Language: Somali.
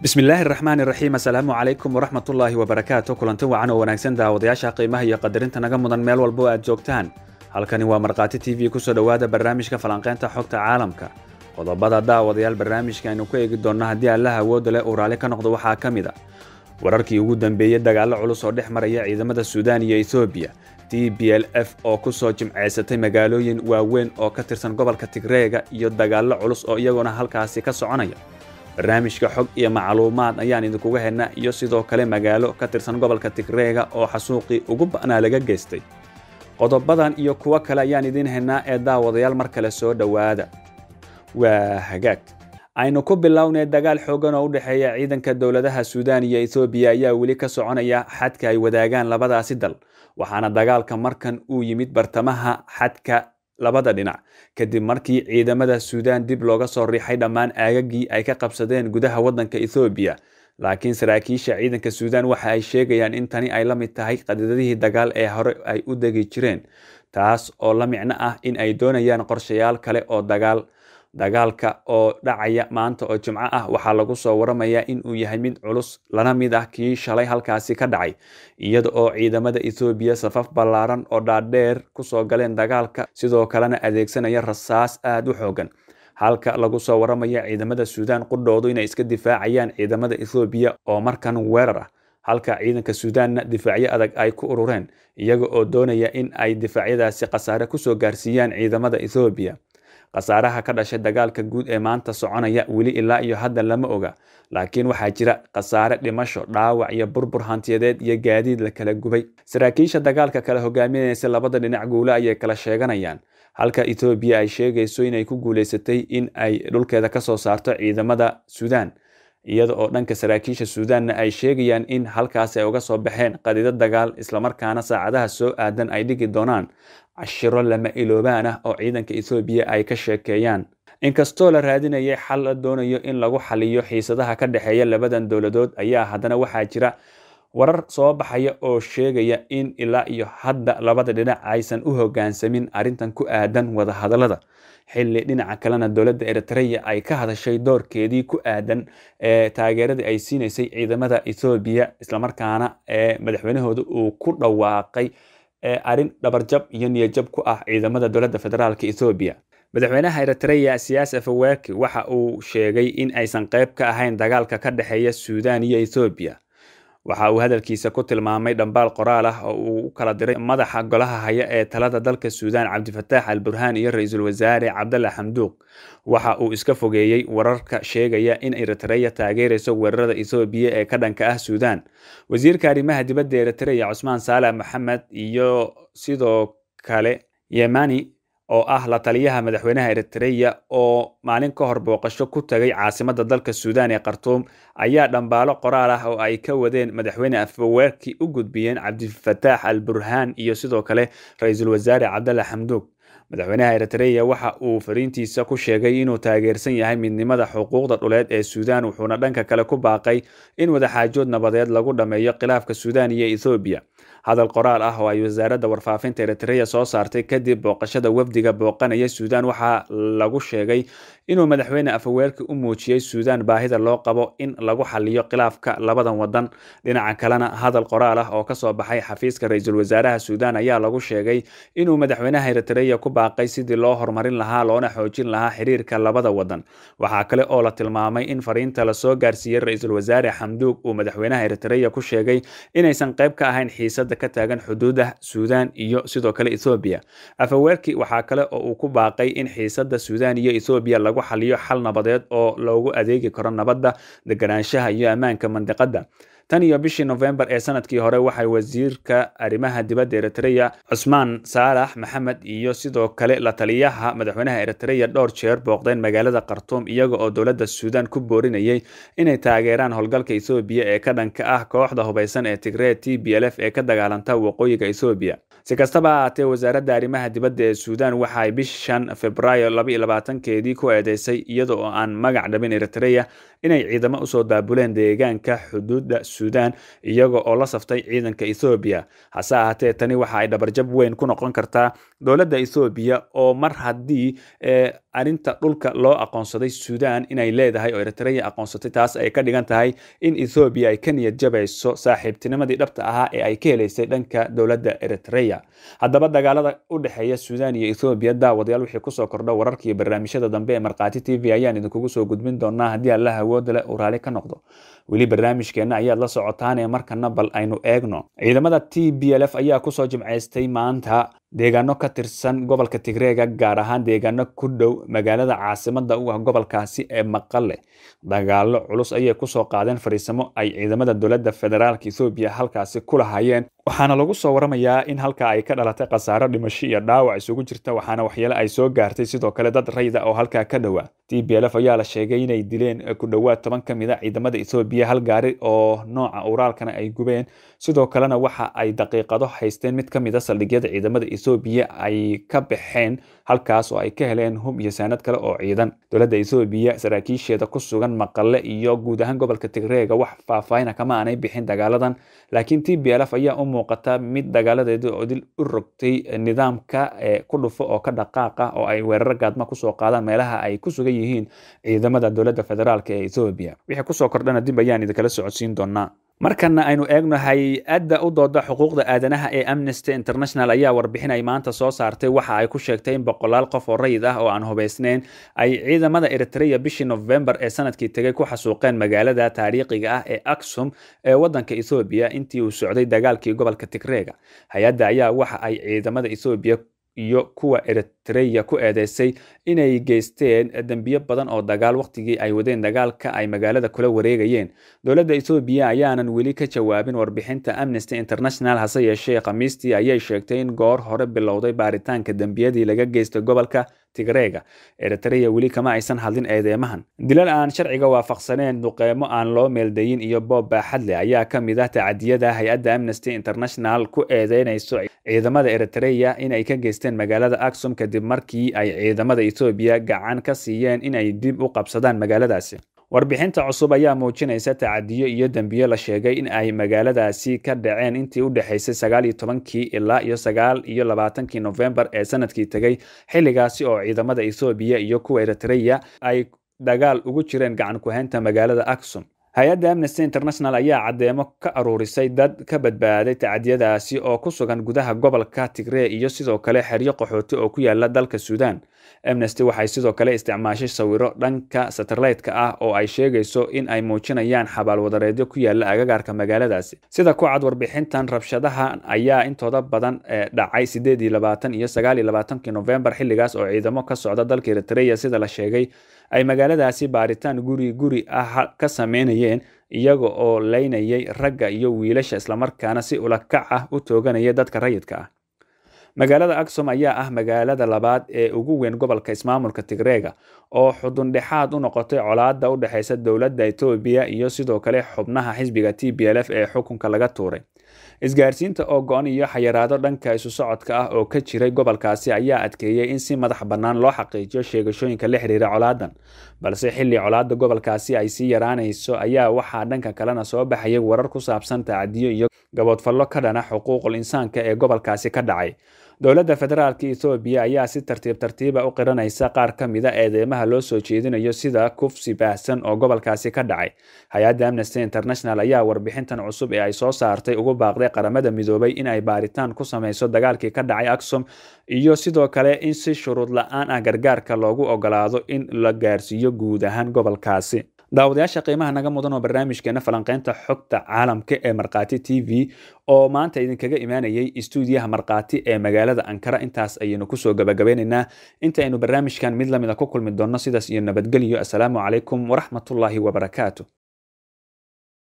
bismillaahi raxmaan iraxiim assalaamu calaykum waraxmatullaahi wabarakaatu kulanti wacan oo wanaagsan daawadayaasha qiimaha iyo qadarinta naga mudan meel walba oo aad joogtaan halkani waa markhaati t v kusoo dhowaada barnaamijka falanqeynta xogta caalamka qodobada daawadayaal barnaamijka aynu ku eegi doonno haddii allaha awoodda leh uu raalli ka noqdo waxaa ka mid a wararkii ugu dambeeyey dagaallo culus oo dhex maraya ciidamada suudaan iyo ethoobiya t b l f oo kusoo jimceysatay magaalooyin waaweyn oo ka tirsan gobolka tigreega iyo dagaallo culus oo iyaguna halkaasi ka soconaya barnaamijka xog iyo macluumaad ayaan idinkuga helnaa iyo sidoo kale magaalo ka tirsan gobolka tigreega oo xasuuqii ugu ba'naa laga geystay qodobadan iyo kuwo kale ayaan idiin helnaa ee daawadayaal mar kale soo dhowaada waa hagaag aynu ku bilownay dagaal xoogan oo u dhexeeya ciidanka dowladaha suudaan iyo ethoobiya ayaa weli ka soconaya xadka ay wadaagaan labadaasi dal waxaana dagaalka markan uu yimid bartamaha xadka labada dhinac kadib markii ciidamada suudaan dib looga soo riixay dhammaan aagagii ay ka qabsadeen gudaha waddanka ethoobiya laakiin saraakiisha ciidanka suudaan waxa ay sheegayaan in tani ay la mid tahay qadadadihii dagaal ee hore ay u degi jireen taas oo la micno ah in ay doonayaan qorshayaal kale oo dagaal dagaalka oo dhacaya maanta oo jimco ah waxaa lagu soo waramayaa in uu yahay mid culus lana mid ah kii shalay halkaasi ka dhacay iyada oo ciidamada ethoobiya safaf ballaaran oo dhaadheer kusoo galeen dagaalka sidoo kalena adeegsanaya rasaas aada u xoogan halka lagu soo waramaya ciidamada suudaan qudhoodu inay iska difaacayaan ciidamada ethoobiya oo markan weerar ah halka ciidanka suudaanna difaacyo adag ay ku urureen iyaga oo doonaya in ay difaacyadaasi khasaare kusoo gaarsiiyaan ciidamada ethoobiya khasaaraha ka dhashay dagaalka guud ee maanta soconaya weli ilaa iyo hadda lama oga laakiin waxaa jira khasaare dhimasho dhaawac iyo burbur hantiyadeed iyo gaadiid la kala gubay saraakiisha dagaalka kala hogaaminaysa labada dhinac guule ayay kala sheeganayaan halka ethoobiya ay sheegayso inay ku guuleysatay in ay dhulkeeda kasoo saarto ciidamada suudaan iyada oo dhanka saraakiisha suudaanna ay sheegayaan in halkaasi ay uga soo baxeen qadido dagaal islamarkaana saacadaha soo aadan ay dhigi doonaan cashiro lama iloobaan ah oo ciidanka ethoobiya ay ka sheekeeyaan inkastoo la raadinayay xal la doonayo in lagu xaliyo xiisadaha ka dhexeeya labadan dowladood ayaa haddana waxaa jira warar soo baxaya oo sheegaya in ilaa iyo hadda labada dhinac aysan u hoggaansamin arrintan ku aadan wadahadallada xilli dhinaca kalena dowladda eritreya ay ka hadashay doorkeedii ku aadan ee taageeradii ay siinaysay ciidamada ethoobiya islamarkaana ee madaxweynahooda uu ku dhawaaqay arrin dhabarjab iyo niyajab ku ah ciidamada dowladda federaalk ethoobiya madaxweynaha eritreya siyaas afawaki waxa uu sheegay in aysan qayb ka ahayn dagaalka ka dhexeeya suudaan iyo ethoobiya waxa uu hadalkiisa ku tilmaamay dhambaal qoraal ah oo uu u kala diray madaxa golaha haya ee talada dalka suudaan cabdifataax al burhaan iyo ra-iisul wasaare cabdalla xamduuq waxa uu iska fogeeyey wararka sheegaya in eritreya taageerayso weerarada ethoobiya ee ka dhanka ah suudaan wasiirka arrimaha dibadda eritreya cusmaan saalax maxamed iyo sidoo kale yemani oo ah la taliyaha madaxweynaha eritreya oo maalin ka hor booqasho ku tagay caasimada dalka suudaan ee khartuum ayaa dhambaalo qoraal ah oo ay ka wadeen madaxweyne afaweerki u gudbiyeen cabdifataax al burhaan iyo sidoo kale ra-iisul wasaare cabdalla xamduug madaxweynaha eritreya waxa uu fariintiisa ku sheegay inuu taageersan yahay midnimada xuquuqda dhuleed ee suudaan wuxuuna dhanka kale ku baaqay in wadaxaajood nabadeed lagu dhammeeyo khilaafka suudaan iyo ethoobiya hadal qoraal ah oo ay wasaaradda warfaafinta eritreya soo saartay kadib booqashada wafdiga booqanaya suudaan waxaa lagu sheegay inuu madaxweyne afaweerki u muujiyey suudaan baahida loo qabo in lagu xaliyo khilaafka labadan wadan dhinaca kalena hadal qoraal ah oo kasoo baxay xafiiska ra-iisul wasaaraha suudaan ayaa lagu sheegay inuu madaxweynaha eritreya ku baaqay sidii loo horumarin lahaa loona xoojin lahaa xiriirka labada wadan waxaa kale oo la tilmaamay in fariinta lasoo gaarsiiyey ra-iisul wasaare xamduug uu madaxweynaha eritreya ku sheegay inaysan qayb ka ahayn xiisada ka taagan xuduuda suudaan iyo sidoo kale ethoobiya afaweerki waxaa kale oo uu ku baaqay in xiisada suudaan iyo ethoobiya lagu xaliyo xal nabadeed oo loogu adeegi karo nabadda deganaanshaha iyo ammaanka mandiqadda tan iyo bishii nofembar ee sanadkii hore waxay wasiirka arrimaha dibadda eritreya cusmaan saalax maxamed iyo sidoo kale la taliyaha madaxweynaha eritreya dhowr jeer booqdeen magaalada khartuum iyaga oo dowladda suudaan ku boorinayay inay taageeraan howlgalka ethoobiya ee ka dhanka ah kooxda hubaysan ee tigree t b l f ee ka dagaalanta waqooyiga ethoobiya si kastaba ha ahaatee wasaaradda arrimaha dibadda ee suudaan waxaay bishan februaayo labaatankeedii ku eedeysay iyada oo aan magac dhabin eritreya inay ciidamo usoo daabuleen deegaanka xuduudda suudaan iyaga oo la saftay ciidanka ethoobiya hase ahaatee tani waxa ay dhabarjab weyn ku noqon kartaa dowladda ethoobiya oo mar haddii arrinta dhulka loo aqoonsaday suudaan inay leedahay oo eritreya aqoonsatay taas ay ka dhigan tahay in ethoobiya ay ka niyad jabayso saaxiibtinimadii dhabta ahaa ee ay ka helaysay dhanka dowladda eritreya haddaba dagaalada u dhexeeya suudaan iyo ethoobiya daawadayaal wixii kusoo kordha wararka iyo barnaamijyada dambe ee markhaati t v ayaan idinkugu soo gudbin doonaa haddii allah awooda leh uu raali ka noqdo weli barnaamijkeenna ayaad la socotaan ee markana bal aynu eegno ciidamada t b l f ayaa kusoo jimcaystay maanta deegaano ka tirsan gobolka tigreega gaar ahaan deegaano ku dhow magaalada caasimada u ah gobolkaasi ee maqale dagaalo culus ayay kusoo qaadeen fariisamo ay ciidamada dowladda federaalka ethoobiya halkaasi ku lahayeen waxaana lagu soo waramayaa in halka ay ka dhalatay khasaaro dhimasho iyo dhaawac isugu jirta waxaana waxyeele ay soo gaartay sidoo kale dad rayda oo halkaa ka dhowaa t b l f ayaa la sheegay inay dileen ku dhowaad toban ka mid a ciidamada ethoobiya hal gaari oo nooca uraalkana ay gubeen sidoo kalena waxa ay daqiiqado haysteen mid ka mid a saldhigyada ciidamada ethoobiya ay ka baxeen halkaas oo ay ka heleen hub iyo saanad kale oo ciidan dowladda ethoobiya saraakiisheeda ku sugan maqale iyo guud ahaan gobolka tigreega wax faahfaahina kama aanay bixin dagaaladan laakiin t b l f ayaa u muuqata mid dagaaladeeda odil u rogtay nidaamka ku dhufo oo ka dhaqaaqa oo ay weerar gaadma kusoo qaadaan meelaha ay ku sugan yihiin ciidamada dowladda federaalk ee ethoobiya wixii kusoo kordhana dib ayaan idinkala socodsiin doonaa markana aynu eegno hay-adda u dooda xuquuqda aadanaha ee amnesty international ayaa warbixin ay maanta soo saartay waxa ay ku sheegtay in boqolaal qof oo rayid ah oo aan hubaysnayn ay ciidamada eritreya bishii novembar ee sanadkii tegay ku xasuuqeen magaalada taariikhiga ah ee aksum ee wadanka ethoobiya intii uu socday dagaalkii gobolka tigreega hay-adda ayaa waxa ay ciidamada ethoobiya iyo kuwa eritreya ku eedeysay inay geysteen dembiyo badan oo dagaal waqtigii ay wadeen dagaalka ay magaalada kula wareegayeen dowladda ethoobiya ayaanan weli ka jawaabin warbixinta amnesty international hase yeeshee khamiistii ayay sheegtay in goor hore bilowday baaritaanka dembiyadii laga geystay gobolka tigreega eritreya weli kama aysan hadlin eedeemahan dilal aan sharciga waafaqsaneen duqeymo aan loo meeldayin iyo boob baaxadle ayaa ka mid ah tacadiyada hay-adda amnesty international ku eedeynayso ciidamada eritreya in ay ka geysteen magaalada aksum kadib markii ay ciidamada ethoobiya gacan ka siiyeen in ay dib u qabsadaan magaaladaasi warbixinta cusub ayaa muujinaysa tacadiyo iyo dembiyo la sheegay in ay magaaladaasi ka dhaceen intii u dhexaysay sagaal iyo tobankii ilaa iyo sagaal iyo labaatankii novembar ee sanadkii tegay xilligaasi oo ciidamada ethoobiya iyo kuwa eritreya ay dagaal ugu jireen gacan ku-haynta magaalada aksum hay-adda amnesty international ayaa caddeemo ka aruurisay dad ka badbaaday tacadiyadaasi oo ku sugan gudaha gobolka tigree iyo sidoo kale xeryo qaxooti oo ku yaala dalka suudaan amnesty waxay sidoo kale isticmaashay sawiro dhanka satellite-ka ah oo ay sheegayso in ay muujinayaan xabaal wadareedyo ku yaala agagaarka magaaladaasi sida ku cad warbixintan rabshadaha ayaa intooda badan dhacay sideed iyo labaatan iyo sagaal iyo labaatankii novembar xilligaas oo ciidamo ka socda dalka eritreya sida la sheegay ay magaaladaasi baaritaan guri guri ah ka sameynayeen iyaga oo leynayay ragga iyo wiilasha islamarkaana si ulakac ah u tooganaya dadka rayidka ah magaalada aksom ayaa ah magaalada labaad ee ugu weyn gobolka ismaamulka tigreega oo xudundhexaad u noqotay colaada u dhexeysa dowladda etoobiya iyo sidoo kale xubnaha xisbiga t b l f ee xukunka laga tuuray isgaarsiinta oo go-an iyo xayiraado dhanka isu socodka ah oo ka jiray gobolkaasi ayaa adkeeyey in si madax bannaan loo xaqiijiyo sheegashooyinka la xiriira colaadan balse xilli colaada gobolkaasi ay sii yaraanayso ayaa waxaa dhanka kalena soo baxayay warar ku saabsan tacadiyo iyo gaboodfallo ka dhana xuquuqul insaanka ee gobolkaasi ka dhacay dowladda federaalka ethoobiya ayaa si tartiib tartiiba u qiranaysa qaar ka mida eedeymaha loo soo jeedinayo sida kufsi baahsan oo gobolkaasi ka dhacay hay-adda amnesty international ayaa warbixintan cusub ee ay soo saartay ugu baaqday qaramada midoobay in ay baaritaan ku sameyso dagaalkii ka dhacay aksom iyo sidoo kale in si shuruud la-aan ah gargaarka loogu ogolaado in la gaarsiiyo guud ahaan gobolkaasi daawadayaasha qiimaha naga mudan oo barnaamijkeena falanqeynta xogta caalamka ee markhaati t v oo maanta idinkaga imaanayay istuudiyaha markhaati ee magaalada ankara intaas ayaynu kusoo gabagabeynaynaa inta aynu barnaamijkan mid lamida ku kulmi doonno sidaas iyo nabadgelyo assalaamu calaykum waraxmatullaahi wabarakaatu